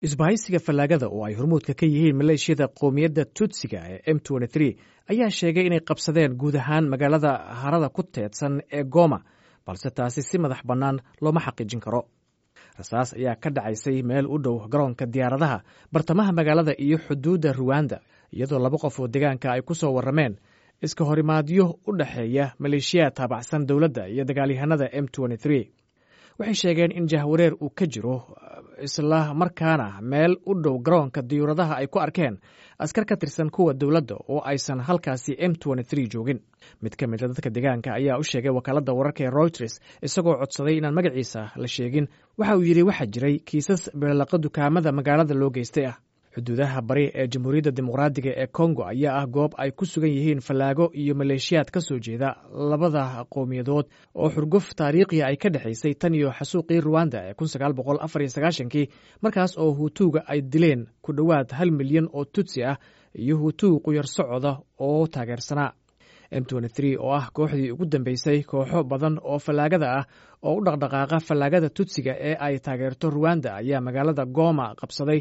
isbahaysiga fallaagada oo ay hormuudka ka yihiin maleeshiyada qoomiyadda tutsiga ee m ayaa sheegay inay qabsadeen guud ahaan magaalada harada ku teedsan ee goma balse taasi si madax bannaan looma xaqiijin karo rasaas ayaa ka dhacaysay meel u dhow garoonka diyaaradaha bartamaha magaalada iyo xuduudda ruwanda iyadoo laba qof oo deegaanka ay ku soo warrameen iska horimaadyo u dhexeeya maleeshiyaad taabacsan dowladda iyo dagaalyahanada m waxay sheegeen in jahwareer uu ka jiro isla markaana meel u dhow garoonka diyuuradaha ay ku arkeen askar ka tirsan kuwa dowladda oo aysan halkaasi m joogin mid ka mida dadka deegaanka ayaa u sheegay wakaaladda wararka ee routers isagoo codsaday inaan magaciisa la sheegin waxa uu yidhi waxaa jiray kiisas beelaqa dukaamada magaalada loo geystay ah xuduudaha bari ee jamhuuriyadda dimuqraadiga ee kongo ayaa ah goob ay ku sugan yihiin fallaago iyo maleeshiyaad ka soo jeeda labada qowmiyadood oo xurguf taariikhiya ay ka dhexaysay tan iyo xasuuqii ruwanda ee kii markaas oo huutuuga ay dileen ku dhowaad hal milyan oo tutsi ah iyo huutuug quyar socoda oo taageersanaa m oo ah kooxdii ugu dambeysay kooxo badan oo fallaagada ah oo u dhaqdhaqaaqa fallaagada tutsiga ee ay taageerto ruwanda ayaa magaalada goma qabsaday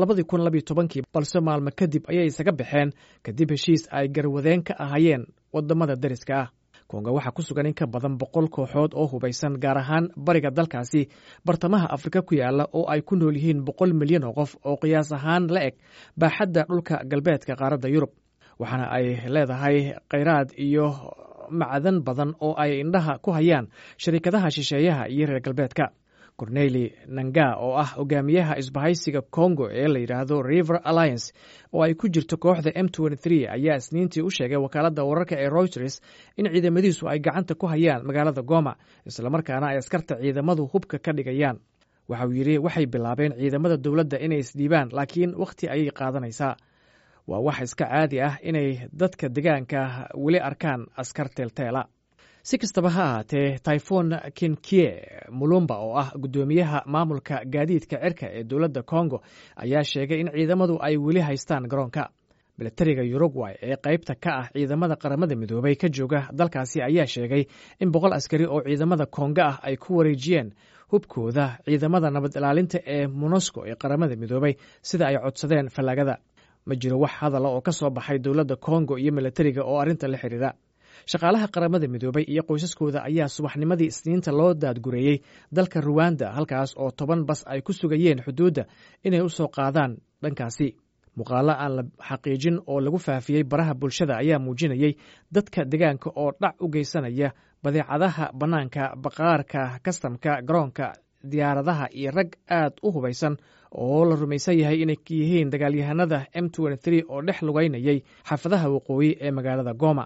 balse maalmo kadib ayay isaga baxeen kadib heshiis ay garwadeen ka ahayeen wadamada dariska ah kongo waxaa ku sugan in ka badan boqol kooxood oo hubaysan gaar ahaan bariga dalkaasi bartamaha afrika ku yaala oo ay ku nool yihiin boqol milyan oo qof oo qiyaas ahaan la eg baaxadda dhulka galbeedka qaaradda yurub waxaana ay leedahay khayraad iyo macdan badan oo ay indhaha ku hayaan sharikadaha shisheeyaha iyo reer galbeedka corneli nanga oo ah hogaamiyaha isbahaysiga congo ee la yidhaahdo river alliance oo ay ku jirto kooxda m ayaa isniintii u sheegay wakaaladda wararka ee reuters in ciidamadiisu ay gacanta ku hayaan magaalada goma islamarkaana ay askarta ciidamadu hubka ka dhigayaan waxa uu yidhi waxay bilaabeen ciidamada dowladda inay isdhiibaan laakiin wakhti ayay qaadanaysaa waa wax iska caadi ah inay dadka degaanka weli arkaan askar teelteela si kastaba ha ahaatee tyfon kinkie mulumba oo ah guddoomiyaha maamulka gaadiidka cirka ee dowladda congo ayaa sheegay in ciidamadu ay weli haystaan garoonka milatariga uruguay ee qaybta ka ah ciidamada qaramada midoobay ka jooga dalkaasi ayaa sheegay in boqol askari oo ciidamada konga ah ay ku wareejiyeen hubkooda ciidamada nabad ilaalinta ee monosco ee qaramada midoobay sida ay codsadeen fallaagada ma jiro wax hadala oo ka soo baxay dowladda kongo iyo milatariga oo arrinta la xidhiira shaqaalaha qaramada midoobay iyo qoysaskooda ayaa subaxnimadii isniinta loo daadgureeyey dalka ruwanda halkaas oo toban bas ay ku sugayeen xuduudda inay u soo qaadaan dhankaasi muuqaalo aan la xaqiijin oo lagu faafiyey baraha bulshada ayaa muujinayey dadka degaanka oo dhac u geysanaya badeecadaha bannaanka baqaarka kastamka garoonka diyaaradaha iyo rag aad u hubaysan oo la rumaysan yahay inay yihiin dagaalyahanada m oo dhex lugaynayay xaafadaha waqooyi ee magaalada goma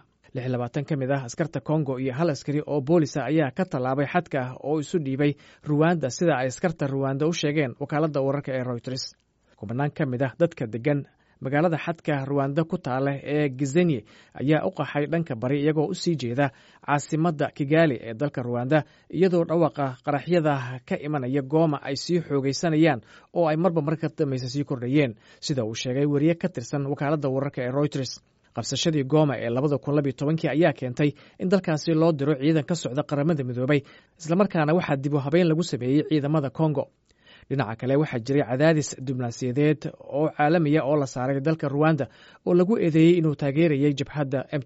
ka mid ah askarta kongo iyo hal askari oo boolisa ayaa ka tallaabay xadka oo isu dhiibay ruwanda sida ay askarta ruwanda u sheegeen wakaaladda wararka ee routers kubanaan ka mid ah dadka degan magaalada xadka ruwanda ku taala ee gizenye ayaa u qaxay dhanka bari iyagoo u sii jeeda caasimadda kigali ee dalka ruwanda iyadoo dhawaqa qaraxyada ka imanaya gooma ay sii xoogaysanayaan oo ay marba marka dambaysa sii kordhayeen sida uu sheegay weriye ka tirsan wakaaladda wararka ee routers qabsashadii gooma ee labada kun labiyo tobankii ayaa keentay in dalkaasi loo diro ciidan ka socda qaramada midoobay islamarkaana waxaa dib u habeyn lagu sameeyey ciidamada kongo dhinaca kale waxaa jiray cadaadis diblomaasiyadeed oo caalamiya oo la saaray dalka ruwanda oo lagu eedeeyey inuu taageerayay jabhadda m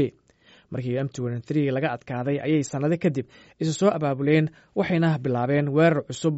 markii m laga adkaaday ayay sannado kadib isu soo abaabuleen waxayna bilaabeen weerar cusub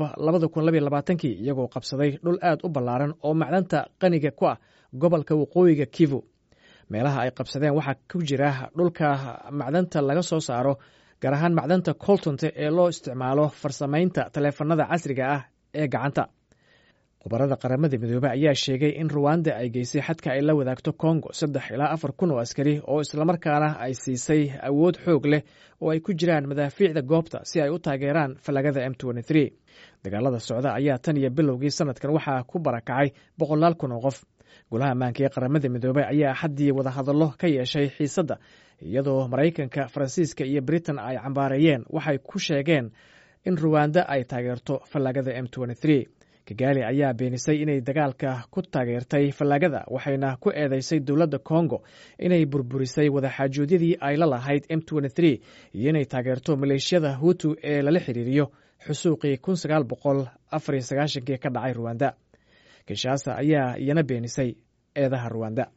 kii iyagoo qabsaday dhul aad u ballaaran oo macdanta qaniga ku ah gobolka waqooyiga kivu meelaha ay qabsadeen waxaa ku jira dhulka macdanta laga soo saaro gaar ahaan macdanta coltonte ee loo isticmaalo farsamaynta taleefanada casriga ah ee gacanta khubarada qaramada midoobey ayaa sheegay in ruwanda ay geysay xadka ay la wadaagto kongo saddex ilaa afar kun oo askari oo islamarkaana ay siisay awood xoog leh oo ay ku jiraan madaafiicda goobta si ay u taageeraan fallagada m dagaalada socda ayaa tan iyo bilowgii sanadkan waxaa ku barakacay boqolaal kun oo qof golaha ammaanka ee qaramada midoobey ayaa axaddii wadahadallo ka yeeshay xiisadda iyadoo maraykanka faransiiska iyo britain ay cambaareeyeen waxay ku sheegeen in ruwanda ay taageerto fallaagada m kigaali ayaa beenisay inay dagaalka ku taageertay fallaagada waxayna ku eedeysay dowladda kongo inay burburisay wadaxaajoodyadii ay la lahayd m iyo inay taageerto maleeshiyada hutu ee lala xiriiriyo xusuuqii kii ka dhacay ruwanda kinshasa ayaa iyana beenisay eedaha ruwanda